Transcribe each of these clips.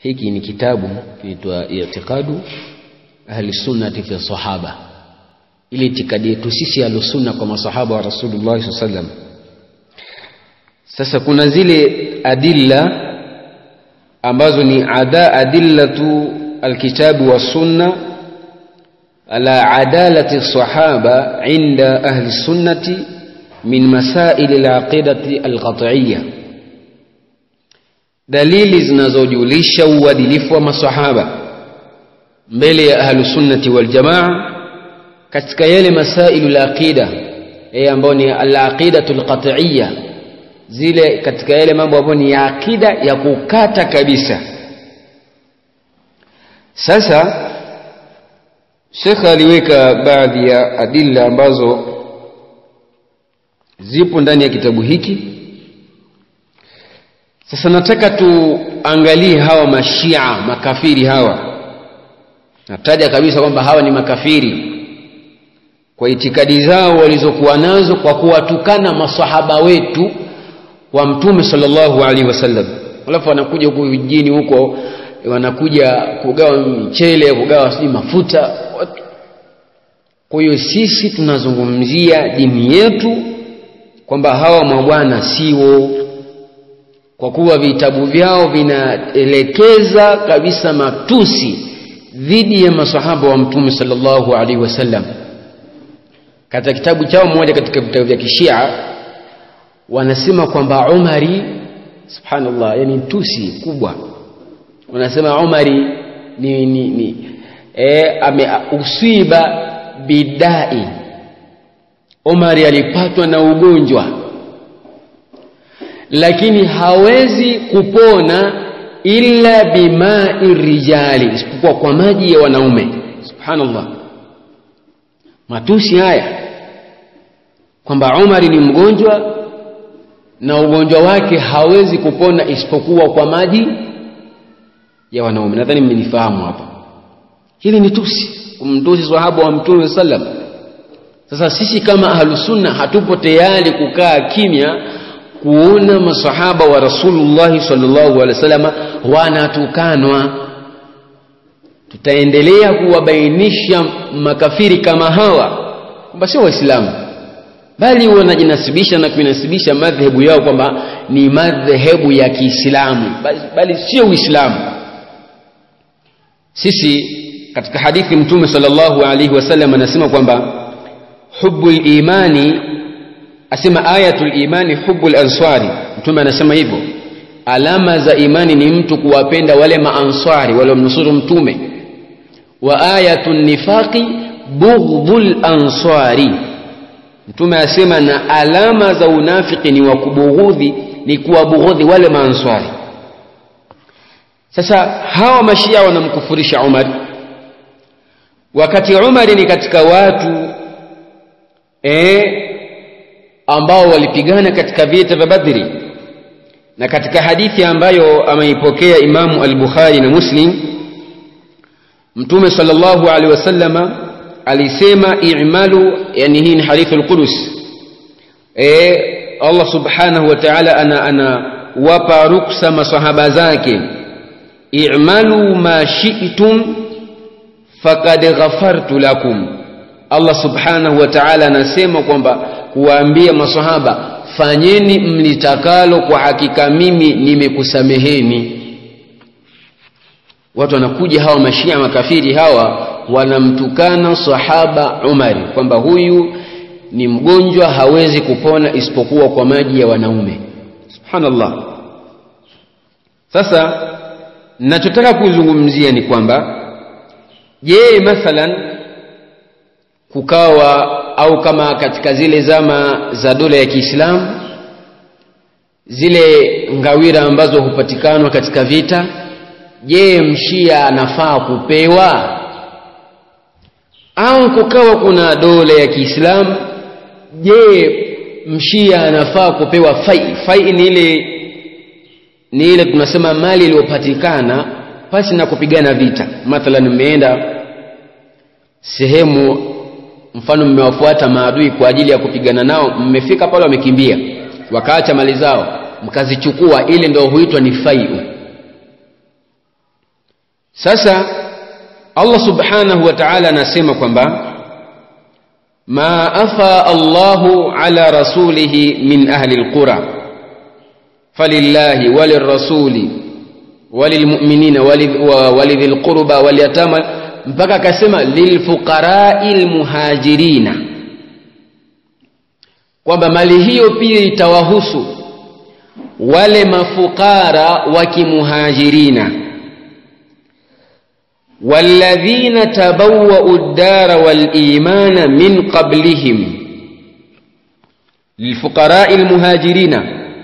hiki ni kitabu kinaitwa i'tiqadu ahli sunnati fi sahaba ili itikadi yetu sisi ahlusunna kwa masahaba wa rasulullah saa sallam sasa kuna zile adilla ambazo ni ada adillatu alkitabu wassunna ala adalati sahaba inda ahli sunnati min masaili alaqidati alqat'iyya dalili zinazojulisha uadilifu wa masahaba mbele ya ahlusunnati waljamaa katika yale masailu laqida e ambayo ni alaqidatu lqatiya zile katika yale mambo ambayo ni ya akida ya kukata kabisa sasa shekhe aliweka baadhi ya adilla ambazo zipo ndani ya kitabu hiki sasa nataka tuangalie hawa mashia makafiri hawa nataja kabisa kwamba hawa ni makafiri kwa itikadi zao walizokuwa nazo kwa kuwatukana masahaba wetu wa mtume sallallahu alaihi wasallam alafu wanakuja huku vijijini huko wanakuja kugawa michele kugawa sijui mafuta kwa hiyo sisi tunazungumzia dini yetu kwamba hawa mabwana siwo kwa kuwa vitabu vyao vinaelekeza kabisa matusi dhidi ya masahaba wa mtume sallallahu alaihi wasallam katika kitabu chao mmoja katika vitabu vya kishia wanasema kwamba umari subhanallah yani tusi kubwa wanasema umari ni, ni, ni e, ame usiba bidai umari alipatwa na ugonjwa lakini hawezi kupona illa bimai rijali isipokuwa kwa maji ya wanaume subhanallah matusi haya kwamba umari ni mgonjwa na ugonjwa wake hawezi kupona isipokuwa kwa maji ya wanaume nadhani mmenifahamu hapa hili ni tusi kumtusi sahaba wa mtume sallam sasa sisi kama ahlusunna hatupo tayari kukaa kimya kuona masahaba wa rasulullahi sallallahu alaihi wasallam wanatukanwa tutaendelea kuwabainisha makafiri kama hawa kwamba sio waislamu bali wanajinasibisha na kuinasibisha madhehebu yao kwamba ni madhehebu ya kiislamu bali, bali sio uislamu sisi katika hadithi mtume sallallahu alaihi wasallam anasema kwamba hubu limani asema ayatul imani hubu lanswari mtume anasema hivyo alama za imani ni mtu kuwapenda wale maanswari waliomnusuru mtume wa ayatu nifaqi bughdhu lanswari mtume asema na alama za unafiki ni wa kubughudhi ni kuwabughudhi wale maanswari sasa hawa mashia wanamkufurisha umar wakati umari ni katika watu e, ambao walipigana katika vita vya badri na katika hadithi ambayo ameipokea imamu al-bukhari na muslim mtume sallallahu alaihi wasallama alisema i'malu yani hii ni hadithu al-qudus e, Allah subhanahu wa ta'ala ana anawapa ruksa masahaba zake i'malu ma shi'tum faqad ghafartu lakum Allah subhanahu wa ta'ala anasema kwamba kuwaambia masahaba fanyeni mlitakalo kwa hakika mimi nimekusameheni watu wanakuja hawa mashia makafiri hawa wanamtukana sahaba Umari kwamba huyu ni mgonjwa hawezi kupona isipokuwa kwa maji ya wanaume subhanallah sasa nachotaka kuzungumzia ni kwamba je mathalan kukawa au kama katika zile zama za dola ya Kiislamu zile ngawira ambazo hupatikanwa katika vita je mshia anafaa kupewa au kukawa kuna dola ya Kiislamu je mshia anafaa kupewa fai fai ni ile ni ile tunasema mali iliyopatikana pasi na kupigana vita mathalan mmeenda sehemu mfano mmewafuata maadui kwa ajili ya kupigana nao mmefika pale wamekimbia wakaacha mali zao mkazichukua ile ndio huitwa ni faiu sasa allah subhanahu wa taala anasema kwamba ma afa allahu ala rasulihi min ahli lqura falillahi walirasuli walilmuminina walidhi lqurba walyatama mpaka akasema lilfuqarai lmuhajirina kwamba mali hiyo pia itawahusu wale mafukara wa kimuhajirina والذين تبوأوا الدار والإيمان من قبلهم للفقراء المهاجرين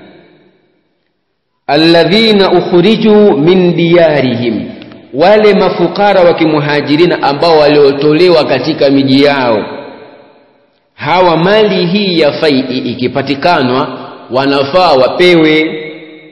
الذين أخرجوا من ديارهم wale mafukara wa kimuhajirina ambao waliotolewa katika miji yao hawa mali hii ya fai ikipatikanwa wanafaa wapewe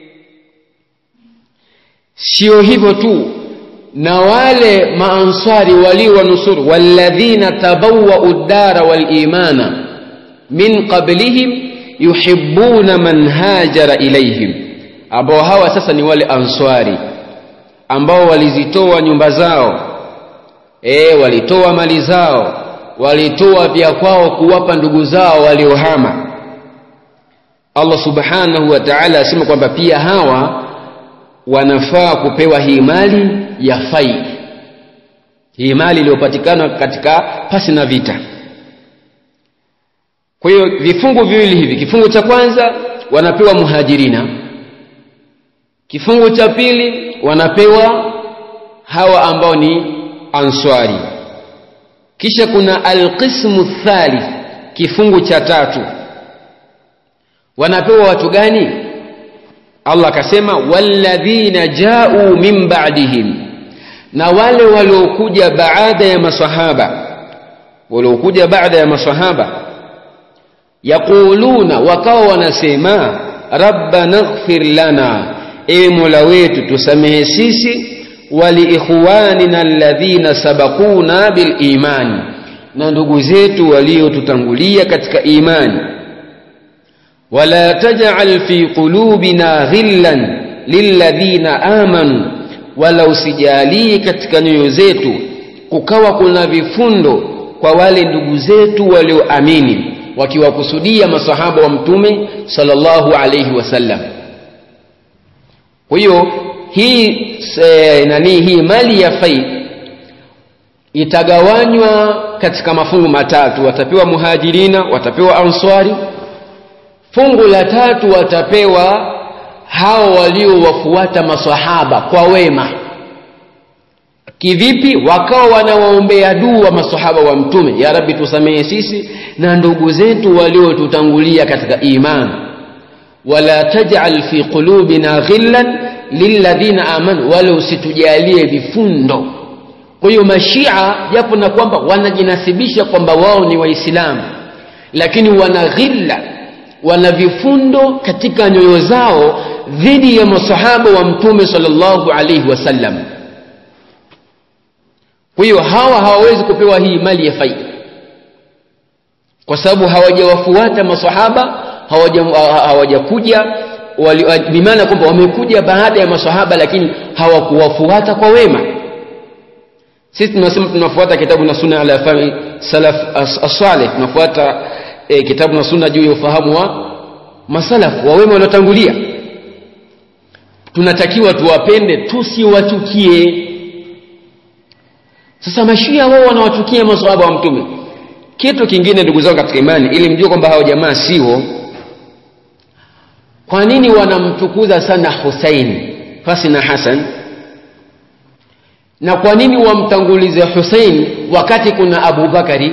sio hivyo tu na wale maansari waliowanusuru walladhina tabawwau ddara walimana min qablihim yuhibbuna man hajara ilaihim ambao hawa sasa ni wale answari ambao walizitoa nyumba zao e, walitoa mali zao walitoa vya kwao kuwapa ndugu zao waliohama allah subhanahu wa taala asema kwamba pia hawa wanafaa kupewa hii mali ya fai hii mali iliyopatikana katika pasi na vita kwa hiyo vifungu viwili hivi kifungu cha kwanza wanapewa muhajirina kifungu cha pili wanapewa hawa ambao ni answari kisha kuna alqismu thalith kifungu cha tatu wanapewa watu gani allah akasema walladhina jau min ba'dihim na wale waliokuja baada ya masahaba waliokuja baada ya masahaba yaquluna wakawa wanasema rabbana ighfir lana ewe mola wetu tusamehe sisi waliikhwanina alladhina sabaquna bilimani na ndugu zetu waliotutangulia katika imani wala tajal fi qulubina ghillan lilladhina amanu wala usijalii katika nyoyo zetu kukawa kuna vifundo kwa wale ndugu zetu walioamini wakiwakusudia masahaba wa mtume sallallahu alayhi wasallam kwa hiyo hii e, nani hii mali ya fai itagawanywa katika mafungu matatu watapewa muhajirina watapewa answari fungu la tatu watapewa hao waliowafuata masahaba kwa wema kivipi wakawa wanawaombea dua masahaba wa mtume ya rabbi tusamehe sisi na ndugu zetu waliotutangulia katika imani wala tajal fi qulubina ghillan lilladhina amanu wala usitujalie vifundo kwa hiyo mashia japo na kwamba wanajinasibisha kwamba wao ni waislamu lakini wana ghilla wana vifundo katika nyoyo zao dhidi ya masahaba wa mtume sallallahu alaihi wasallam kwa hiyo hawa hawawezi kupewa hii mali ya faida kwa sababu hawajawafuata masahaba hawajakuja bimaana kwamba wamekuja baada ya masahaba lakini hawakuwafuata kwa wema sisi tunasema tunafuata kitabu na sunna ala fahmi salaf as-salih tunafuata e, kitabu na sunna juu ya ufahamu wa masalaf wa wema waliotangulia tunatakiwa tuwapende tusiwachukie sasa mashia wao wanawachukia masahaba wa mtume kitu kingine ndugu zangu katika imani ili mjue kwamba hao jamaa sio kwa nini wanamtukuza sana husaini pasi na hasan na kwa nini wamtangulize husain wakati kuna abubakari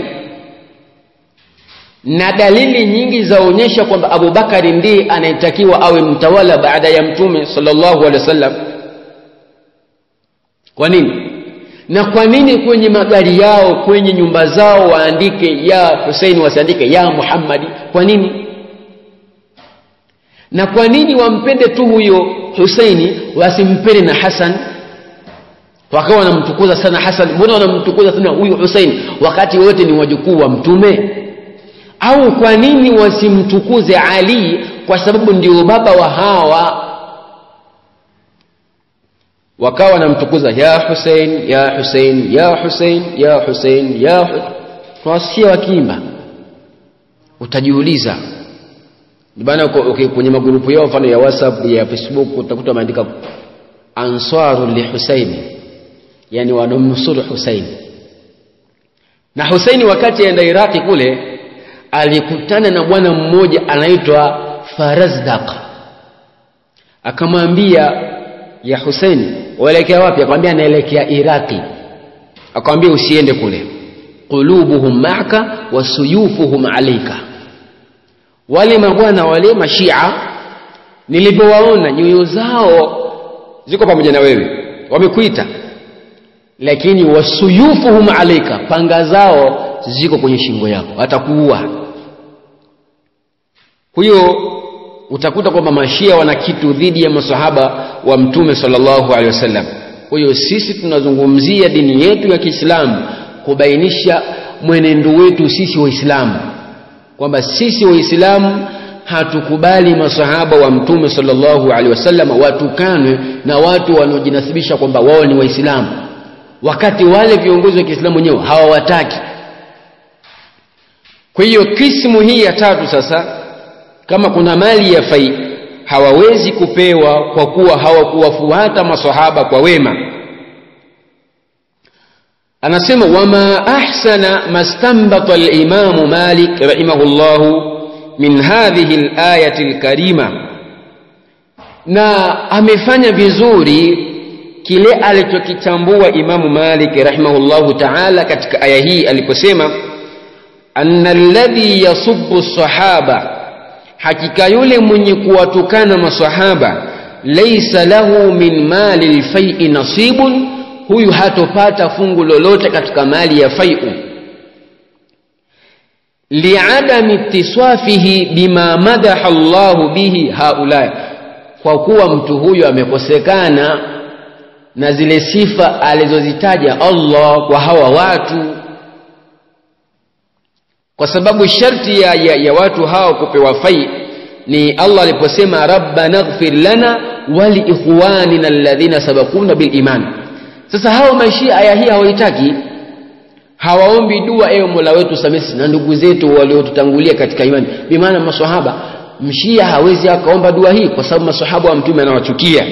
na dalili nyingi zaonyesha kwamba abubakari ndiye anayetakiwa awe mtawala baada ya mtume sallallahu alaihi wasallam kwa nini na kwa nini kwenye magari yao kwenye nyumba zao waandike ya husein wasiandike ya muhammadi kwa nini na kwa nini wampende tu huyo huseini wasimpende na hasan wakawa wanamtukuza sana hasan mbona wanamtukuza sana huyu husein wakati wote ni wajukuu wa mtume au kwa nini wasimtukuze ali kwa sababu ndio baba wa hawa wakawa wanamtukuza ya Hussein ya Hussein ya Hussein ya Hussein ya Hu- tunawasikia wakiimba utajiuliza bana uko- uki- kwenye magrupu yao mfano ya WhatsApp ya Facebook utakuta wameandika ansaru li Hussein yani wanamnusuru Hussein na Hussein wakati aenda Iraki kule alikutana na bwana mmoja anaitwa Farazdaq akamwambia ya Hussein waelekea wapi akamwambia naelekea Iraki akamwambia usiende kule qulubuhum ma'aka wasuyufuhum alayka wale mabwana wale mashia nilivyowaona nyoyo zao ziko pamoja na wewe wamekuita lakini wasuyufuhum alayka panga zao ziko kwenye shingo yako watakuua kwa hiyo utakuta kwamba mashia wana kitu dhidi ya masahaba wa mtume sallallahu alaihi wasallam kwa hiyo sisi tunazungumzia dini yetu ya Kiislamu kubainisha mwenendo wetu sisi waislamu kwamba sisi waislamu hatukubali masahaba wa mtume sallallahu alaihi wasallam watukanwe na watu wanaojinasibisha kwamba wao ni waislamu wakati wale viongozi wa Kiislamu wenyewe hawawataki kwa hiyo kismu hii ya tatu sasa kama kuna mali ya fai hawawezi kupewa kwa kuwa hawakuwafuata masahaba kwa wema anasema wama ahsana mastambata al-imamu malik rahimahullahu min hadhihi al-ayati al-karima na amefanya vizuri kile alichokichambua imamu malik rahimahullahu ta'ala katika aya hii aliposema anna alladhi yasubbu sahaba hakika yule mwenye kuwatukana masahaba laysa lahu min mali lfai nasibun huyu hatopata fungu lolote katika mali ya faiu liadami ittiswafihi bima madaha llahu bihi haulai kwa kuwa mtu huyu amekosekana na zile sifa alizozitaja allah kwa hawa watu kwa sababu sharti ya, ya, ya watu hao kupewa fai ni allah aliposema rabbana ighfir lana waliikhwanina alladhina sabakuna biliman sasa hao maishia aya hii hawaitaki hawaombi dua ewe mola wetu samesi na ndugu zetu waliotutangulia katika imani bimaana masahaba mshia hawezi akaomba dua hii kwa sababu masahaba wa mtume anawachukia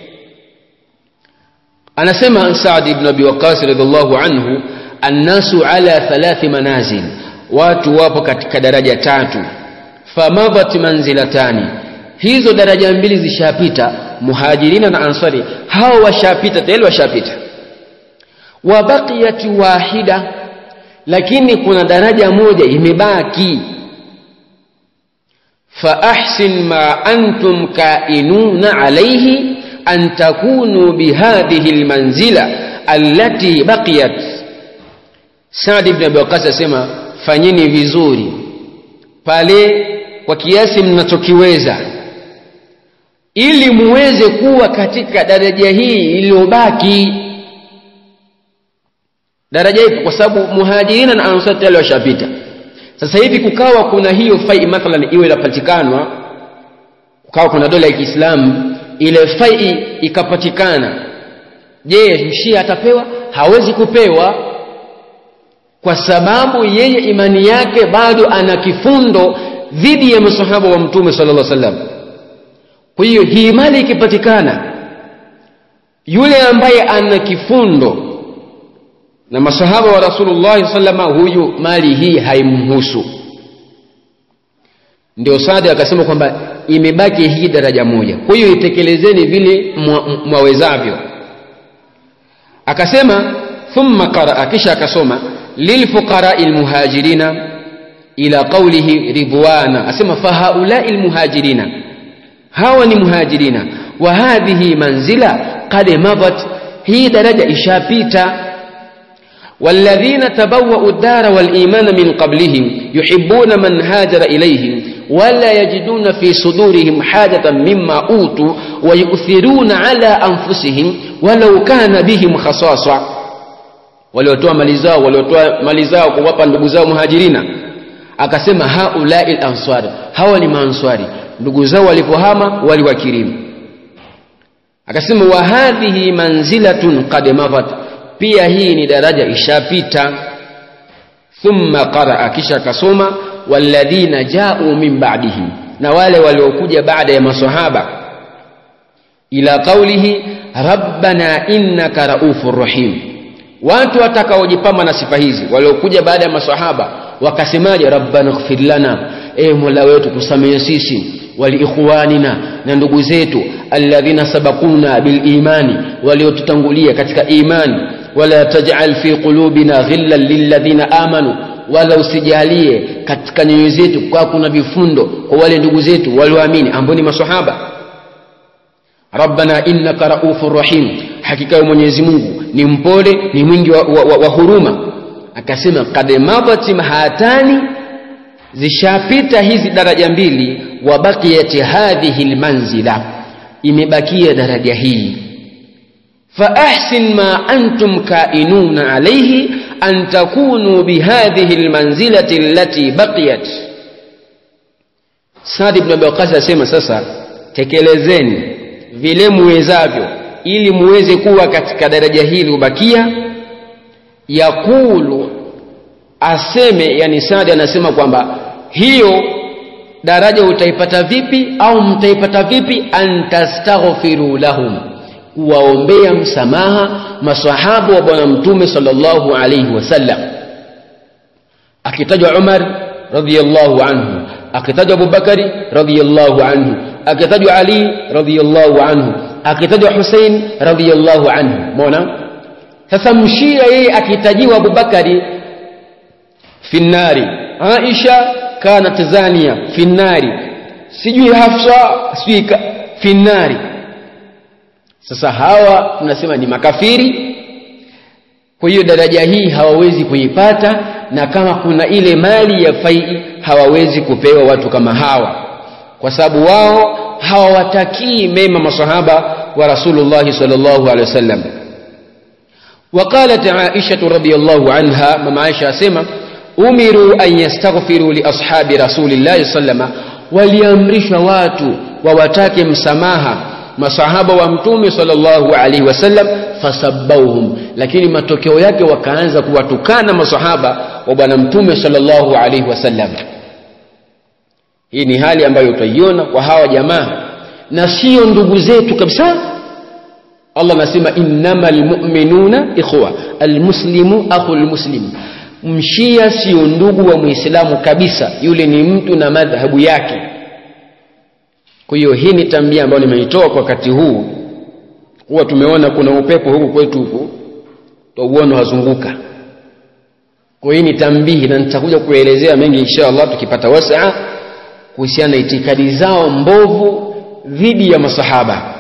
anasema saad ibn abi waqas radhiallahu anhu annasu ala thalathi manazil watu wapo katika daraja tatu famadhat manzilatani hizo daraja mbili zishapita muhajirina na ansari hao washapita tayari washapita wa baqiyat wahida lakini kuna daraja moja imebaki fa ahsin ma antum kainuna alayhi an takunu bihadhihi almanzila allati baqiyat Saad ibn Abi Waqqas asema fanyeni vizuri pale kwa kiasi mnachokiweza ili muweze kuwa katika daraja hii iliyobaki daraja hii kwa sababu muhajirina na ansar tayari washapita sasa hivi kukawa kuna hiyo fai mathalan iwe inapatikanwa kukawa kuna dola ya Kiislamu ile fai ikapatikana je mshia atapewa hawezi kupewa kwa sababu yeye imani yake bado ana kifundo dhidi ya masahaba wa mtume sallallahu alaihi wasallam kwa hiyo hii mali ikipatikana yule ambaye ana kifundo na masahaba wa rasulullah sallama huyu mali hii haimhusu ndio Saadi akasema kwamba imebaki hii daraja moja kwa hiyo itekelezeni vile mwawezavyo akasema thumma qaraa kisha akasoma lilfuqarai lmuhajirina ila qaulihi ridwana asema fahaulai lmuhajirina hawa ni muhajirina wa hadhihi manzila qad madat hii daraja ishapita والذين تبوأوا الدار والإيمان من قبلهم يحبون من هاجر إليهم ولا يجدون في صدورهم حاجة مما أوتوا ويؤثرون على أنفسهم ولو كان بهم خصاصة waliotoa mali zao waliotoa mali zao kuwapa ndugu zao muhajirina akasema haulai lanswari hawa ni maanswari ndugu zao walipohama waliwakirimu akasema wa hadhihi manzilatun qad madat pia hii ni daraja ishapita thumma qaraa kisha akasoma walladhina jau min ba'dihim na wale waliokuja baada ya masahaba ila qaulihi rabbana innaka raufur rahim watu watakaojipamba na sifa hizi waliokuja baada ya masahaba wakasemaje rabbana ighfir lana e mola wetu tusamehe sisi waliikhwanina na ndugu zetu alladhina sabakuna bilimani waliotutangulia katika imani wala taj'al fi qulubina ghillan lilladhina amanu wala usijalie katika nyoyo zetu kwa kuna vifundo kwa wale ndugu zetu walioamini ambao ni maswahaba rabbana innaka raufur rahim hakika ya mwenyezi mungu ni mpole ni mwingi wa, wa, wa, wa huruma akasema kad madat hatani zishapita hizi daraja mbili wa baqiyat hadhihi lmanzila imebakia daraja hii فأحسن ما أنتم كائنون عليه أن تكونوا بهذه المنزلة التي بقيت Saad ibn Abi Waqqas asema sasa tekelezeni vile muwezavyo ili muweze kuwa katika daraja hili ubakia yakulu aseme yani Saad anasema kwamba hiyo daraja utaipata vipi au mtaipata vipi antastaghfiru lahum kuwaombea msamaha masahaba wa bwana mtume sallallahu alayhi wasallam akitajwa Umar radhiyallahu anhu akitajwa Abubakari radhiyallahu anhu akitajwa Ali radhiyallahu anhu akitajwa Hussein radhiyallahu anhu umeona sasa mshia yeye akitajiwa Abubakari finnari Aisha kanat zania finnari sijui Hafsa sijui finnari sasa hawa tunasema ni makafiri kwa hiyo daraja hii hawawezi kuipata na kama kuna ile mali ya fai hawawezi kupewa watu kama hawa kwa sababu wao hawawatakii mema masahaba wa rasulullahi sallallahu alaihi wasallam وقالت عائشة رضي الله عنها مما عائشة أسمى أمروا أن يستغفروا لأصحاب رسول الله صلى الله عليه وسلم وليمرش واتوا ووتاك مسماها masahaba wa mtume sallallahu alaihi wasallam fasabbauhum lakini matokeo yake wakaanza kuwatukana masahaba wa bwana mtume sallallahu alaihi wasallam hii ni hali ambayo utaiona kwa hawa jamaa na sio ndugu zetu kabisa allah anasema innamal mu'minuna ikhwa almuslimu akhul muslim mshia sio ndugu wa muislamu kabisa yule ni mtu na madhhabu yake kwa hiyo hii ni tambia ambayo nimeitoa kwa wakati huu huwa tumeona kuna upepo huku kwetu huku twauona wazunguka kwa hiyo ni tambihi na nitakuja kuelezea mengi insha allah tukipata wasaa kuhusiana na itikadi zao mbovu dhidi ya masahaba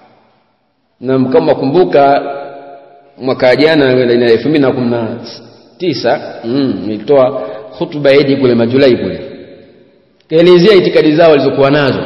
na kama kumbuka mwaka jana elfu mbili na kumi na tisa mm, nilitoa hutuba idi kule majulai kule kaelezea itikadi zao walizokuwa nazo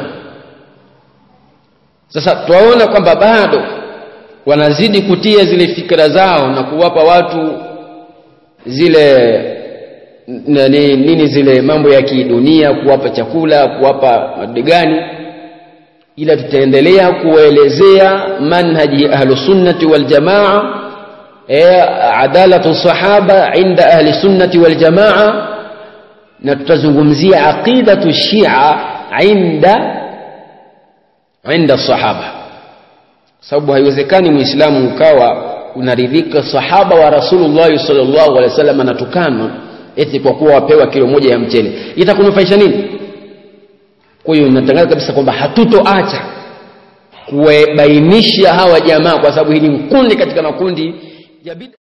sasa twaona kwamba bado wanazidi kutia zile fikra zao na kuwapa watu zile nini, nini zile mambo ya kidunia kuwapa chakula kuwapa madegani ila tutaendelea kuwaelezea manhaji ahlusunnati waljamaa e, adalatu sahaba inda ahli sunnati waljamaa na tutazungumzia aqidatu shia inda inda sahaba sababu haiwezekani muislamu ukawa unaridhika sahaba wa rasulullahi sallallahu alaihi wasallam anatukana eti kwa kuwa wapewa kilo moja ya mchele itakunufaisha nini kwa hiyo natangaza kabisa kwamba hatutoacha kuwabainisha hawa jamaa kwa sababu hii ni kundi katika makundi ya bid'a